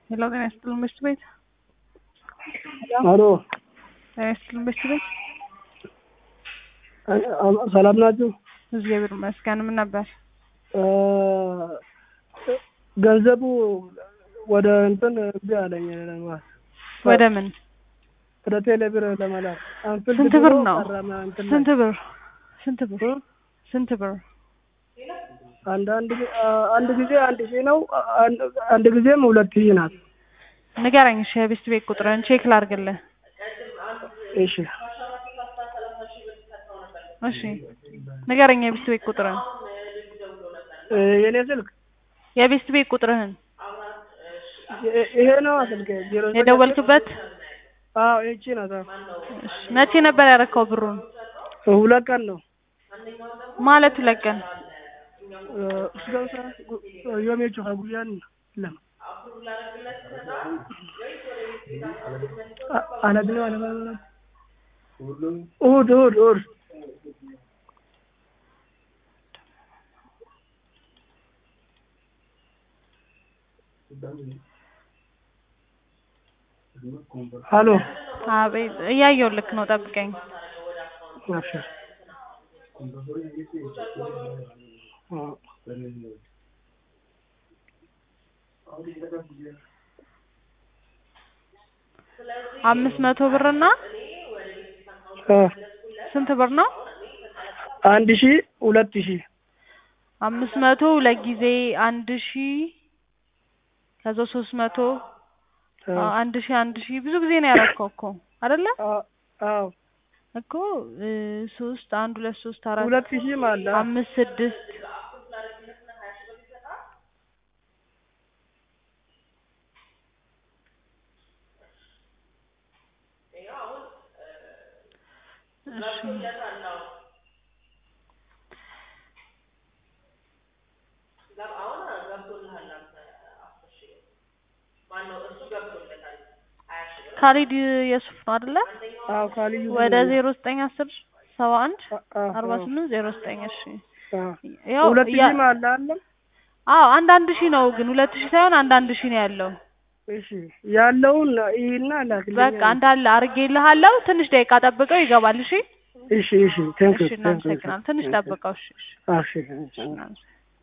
ሄሎ ጤና ይስጥልን በሽቱ ቤት አሎ ጤና ይስጥልን በሽቱ ቤት ሰላም ናችሁ? እግዚአብሔር ይመስገን። ምን ነበር? ገንዘቡ ወደ እንትን እምቢ አለኝ ለማለት ወደ ምን ወደ ቴሌ ብር ለመላክ አንፍል ስንት ብር ነው? ቀረመ እንትን ላይ። ስንት ብር ስንት ብር ስንት ብር? አንድ አንድ ጊዜ- አንድ ጊዜ አንድ ሺህ ነው። አንድ አንድ ጊዜም ሁለት ሺህ ናት። ንገረኝ እሺ፣ የቤስት ቤት ቁጥርን ቼክ ላድርግልህ። እሺ እሺ ንገረኝ የቤስት ቤት ቁጥርን እ የኔ ስልክ የቤስት ቤት ቁጥርህን ይ- ይሄ ነው ስልክ ዜሮ ዘጠኝ የደወልክበት። አዎ ይቺ ናት። አዎ። እሺ መቼ ነበር ያረከው ብሩን? ሁለት ቀን ነው ማለት ሁለት ቀን እስገውሳ ዮሜቹ ሀጉያን ለም አለብነ አለባ እሑድ እሑድ እሑድ ሀሎ አቤት፣ እያየሁ ልክ ነው። ጠብቀኝ። እሺ አዎ አምስት መቶ ብርና አ ስንት ብር ነው? አንድ ሺህ ሁለት ሺህ አምስት መቶ ሁለት ጊዜ አንድ ሺ ከዛ ሶስት መቶ አ አንድ ሺ አንድ ሺ ብዙ ጊዜ ነው ያረከው እኮ አይደለ አ- አዎ እኮ እ ሶስት አንድ ሁለት ሶስት አራት ሁለት ሺህም አለ አምስት ስድስት እሺ ካሊድ የሱፍ ነው አይደለ አዎ ካልዩ ወደ ዜሮ ዘጠኝ አስር ሰባ አንድ አ- አ- አርባ አዎ ስምንት ዜሮ ዘጠኝ እሺ አ ያው ሁለት ያ- ሺህም አለ አለም አዎ አንድ አንድ ሺህ ነው ግን ሁለት ሺህ ሳይሆን አንድ አንድ ሺህ ነው ያለው እሺ ያለውን ይህና ላክልኝ በቃ እንዳለ አድርጌልሃለሁ ትንሽ ደቂቃ ጠብቀው ይገባል እሺ እሺ እሺ ቴንክ እሺ እናመሰግናለን ትንሽ ጠብቀው እሺ እሺ እሺ እሺ እናመሰግናለን